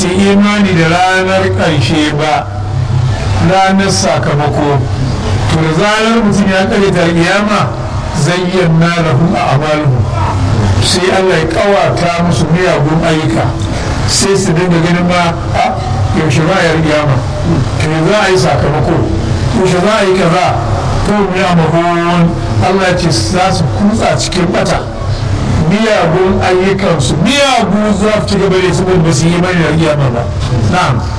su yi imani da ranar ƙarshe ba ranar sakamako to da zarar mutum ya kare ta kiyama zayyana lahu a amalu sai Allah ya kawata musu miyagun ayyuka sai su dinga ganin ma a yaushe za a yi kiyama to za a yi sakamako yaushe za a yi kaza to ya mahon Allah ce za su kutsa cikin bata miyagun ayyukansu miyagun za su ci gaba da su ba su yi mai da kiyama ba na'am